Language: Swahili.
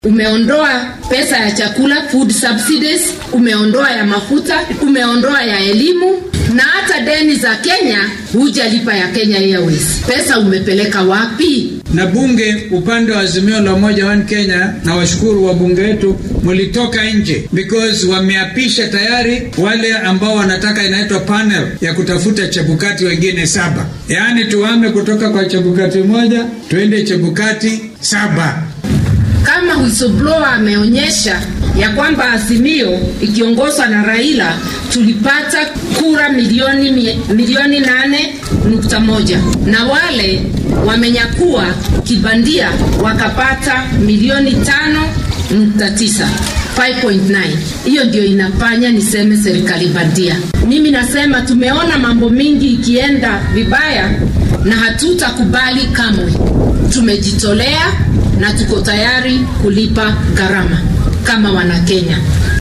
Umeondoa pesa ya chakula, food subsidies, umeondoa ya mafuta, umeondoa ya elimu na hata deni za Kenya hujalipa ya Kenya Airways. Pesa umepeleka wapi? Na bunge upande wa Azimio la Umoja One Kenya, na washukuru wabunge wetu, mulitoka nje because wameapisha tayari wale ambao wanataka inaitwa panel ya kutafuta Chebukati wengine saba, yaani tuame kutoka kwa Chebukati moja tuende Chebukati saba. Kama whistleblower ameonyesha ya kwamba Azimio ikiongozwa na Raila tulipata kura milioni milioni nane nukta moja na wale wamenyakua kibandia wakapata milioni tano nukta tisa 5.9. Hiyo ndio inafanya niseme serikali bandia. Mimi nasema tumeona mambo mingi ikienda vibaya na hatutakubali kamwe. Tumejitolea na tuko tayari kulipa gharama kama Wanakenya.